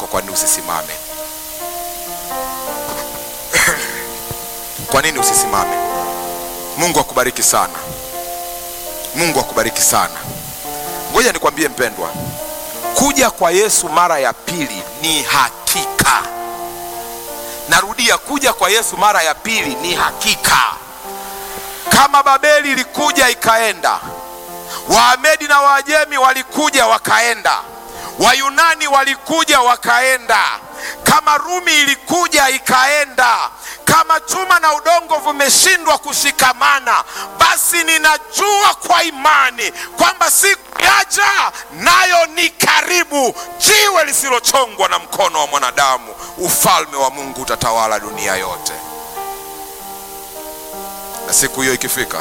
kwa nini usisimame? Kwa nini usisimame? Mungu akubariki sana, Mungu akubariki sana. Ngoja nikwambie mpendwa, kuja kwa Yesu mara ya pili ni hakika. Narudia, kuja kwa Yesu mara ya pili ni hakika. Kama Babeli ilikuja ikaenda, Waamedi na Waajemi walikuja wakaenda, Wayunani walikuja wakaenda, kama Rumi ilikuja ikaenda, kama chuma na udongo vimeshindwa kushikamana, basi ninajua kwa imani kwamba siku yaja nayo ni karibu, jiwe lisilochongwa na mkono wa mwanadamu, ufalme wa Mungu utatawala dunia yote. Na siku hiyo ikifika,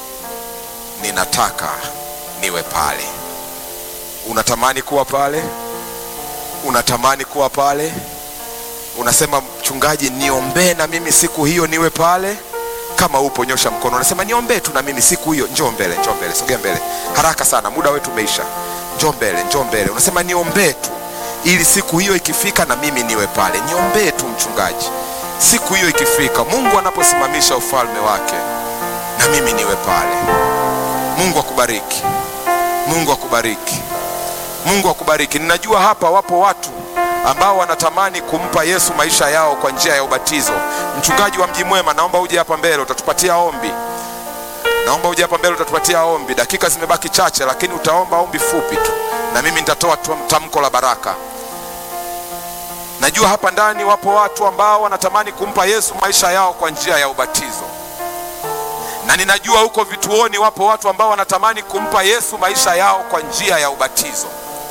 ninataka niwe pale. Unatamani kuwa pale? Unatamani kuwa pale? Unasema mchungaji, niombee na mimi siku hiyo niwe pale. Kama upo nyosha mkono, unasema niombee tu na mimi siku hiyo. Njoo mbele, njoo mbele, sogea mbele haraka sana, muda wetu umeisha. Njoo mbele, njoo mbele. Unasema niombee tu ili siku hiyo ikifika na mimi niwe pale. Niombee tu mchungaji, siku hiyo ikifika, Mungu anaposimamisha ufalme wake na mimi niwe pale. Mungu akubariki, Mungu akubariki, Mungu akubariki. Ninajua hapa wapo watu ambao wanatamani kumpa Yesu maisha yao kwa njia ya ubatizo. Mchungaji wa Mji Mwema, naomba uje hapa mbele, utatupatia ombi. Naomba uje hapa mbele, utatupatia ombi. Dakika zimebaki chache, lakini utaomba ombi fupi tu, na mimi nitatoa tamko la baraka. Najua hapa ndani wapo watu ambao wanatamani kumpa Yesu maisha yao kwa njia ya ubatizo, na ninajua huko vituoni wapo watu ambao wanatamani kumpa Yesu maisha yao kwa njia ya ubatizo.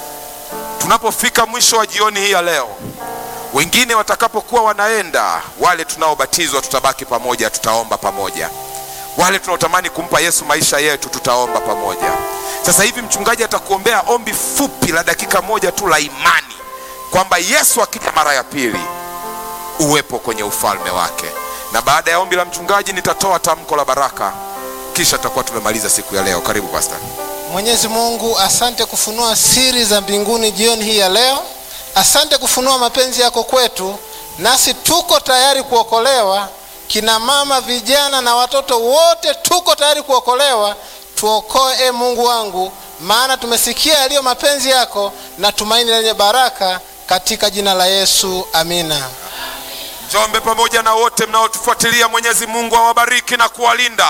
Tunapofika mwisho wa jioni hii ya leo, wengine watakapokuwa wanaenda, wale tunaobatizwa tutabaki pamoja, tutaomba pamoja. Wale tunaotamani kumpa Yesu maisha yetu, tutaomba pamoja. Sasa hivi mchungaji atakuombea ombi fupi la dakika moja tu la imani kwamba Yesu akija mara ya pili uwepo kwenye ufalme wake, na baada ya ombi la mchungaji nitatoa tamko la baraka, kisha tutakuwa tumemaliza siku ya leo. Karibu pastor. Mwenyezi Mungu, asante kufunua siri za mbinguni jioni hii ya leo. Asante kufunua mapenzi yako kwetu, nasi tuko tayari kuokolewa. Kina mama, vijana na watoto wote tuko tayari kuokolewa. Tuokoe e Mungu wangu, maana tumesikia yaliyo mapenzi yako na tumaini lenye baraka, katika jina la Yesu, amina. Njombe pamoja na wote mnaotufuatilia, Mwenyezi Mungu awabariki na kuwalinda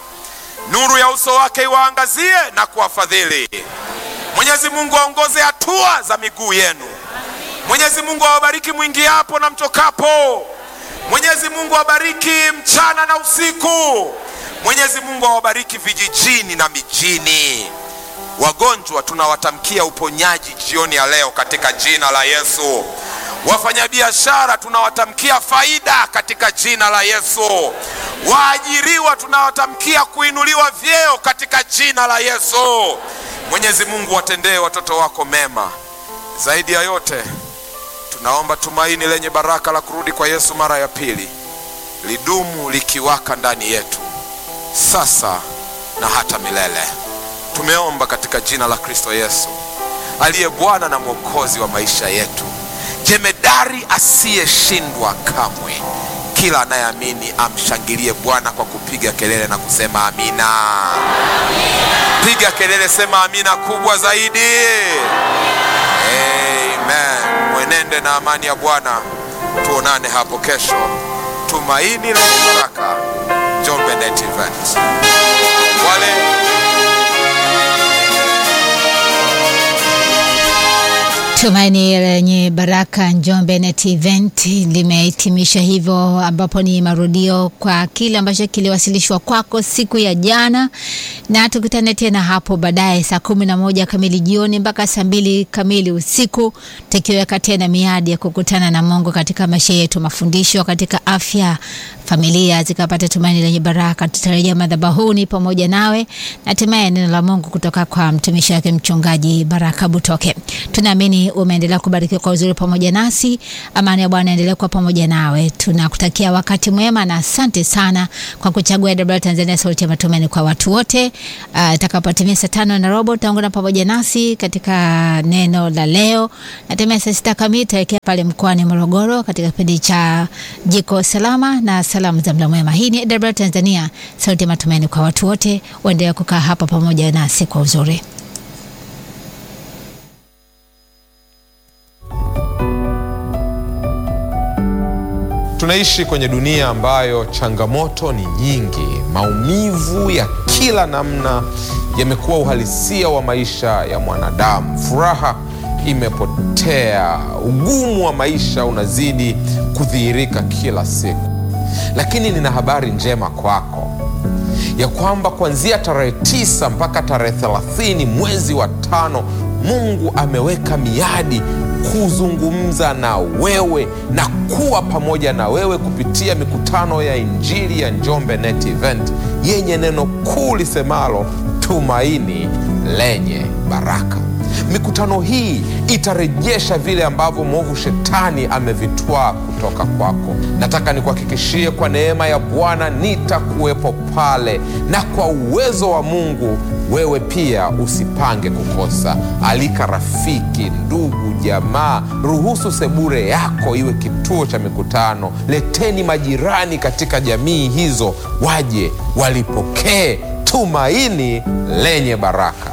nuru ya uso wake iwaangazie na kuwafadhili. Mwenyezi Mungu aongoze hatua za miguu yenu. Mwenyezi Mungu awabariki mwingiapo na mtokapo. Mwenyezi Mungu awabariki mchana na usiku. Mwenyezi Mungu awabariki vijijini na mijini. Wagonjwa tunawatamkia uponyaji jioni ya leo katika jina la Yesu. Wafanyabiashara tunawatamkia faida katika jina la Yesu. Waajiriwa tunawatamkia kuinuliwa vyeo katika jina la Yesu. Mwenyezi Mungu watendee watoto wako mema. Zaidi ya yote, tunaomba tumaini lenye baraka la kurudi kwa Yesu mara ya pili lidumu likiwaka ndani yetu sasa na hata milele. Tumeomba katika jina la Kristo Yesu aliye Bwana na Mwokozi wa maisha yetu, jemedari asiyeshindwa kamwe. Kila anayeamini amshangilie Bwana kwa kupiga kelele na kusema amina. Piga kelele, sema amina kubwa zaidi. Amen. Mwenende na amani ya Bwana. Tuonane hapo kesho. Tumaini lenye baraka, Njombe Net Event. Wale Tumaini lenye baraka Njombe Net Event limehitimisha hivyo, ambapo ni marudio kwa kile ambacho kiliwasilishwa kwako siku ya jana, na tukutane tena hapo baadaye saa kumi na moja kamili jioni mpaka saa mbili kamili usiku, tukiweka tena miadi ya kukutana na Mungu katika maisha yetu, mafundisho katika afya, familia zikapata tumaini lenye baraka. Tutarejea madhabahuni pamoja nawe na hatimaye neno la Mungu kutoka kwa mtumishi wake mchungaji Baraka Butoke. Tunaamini Natumaini umeendelea kubarikiwa kwa uzuri pamoja nasi. Amani ya Bwana endelee kuwa pamoja nawe. Tunakutakia wakati mwema na asante sana kwa kuchagua AWR Tanzania, sauti ya matumaini kwa watu wote. Uh, itakapotimia saa tano na robo utaungana pamoja nasi katika neno la leo. Natemea saa sita kamili tutaelekea pale mkoani Morogoro katika kipindi cha jiko salama na salamu za mla mwema. Hii ni AWR Tanzania, sauti ya matumaini kwa watu wote. Uendelee kukaa hapa pamoja nasi kwa uzuri. Tunaishi kwenye dunia ambayo changamoto ni nyingi. Maumivu ya kila namna yamekuwa uhalisia wa maisha ya mwanadamu. Furaha imepotea, ugumu wa maisha unazidi kudhihirika kila siku. Lakini nina habari njema kwako ya kwamba kuanzia tarehe tisa mpaka tarehe thelathini mwezi wa tano Mungu ameweka miadi kuzungumza na wewe na kuwa pamoja na wewe kupitia mikutano ya Injili ya Njombe Net Event yenye neno kuu lisemalo tumaini lenye baraka. Mikutano hii itarejesha vile ambavyo mwovu shetani amevitwaa kutoka kwako. Nataka nikuhakikishie kwa neema ya Bwana nitakuwepo pale, na kwa uwezo wa Mungu wewe pia usipange kukosa. Alika rafiki, ndugu, jamaa, ruhusu sebure yako iwe kituo cha mikutano. Leteni majirani katika jamii hizo, waje walipokee tumaini lenye baraka.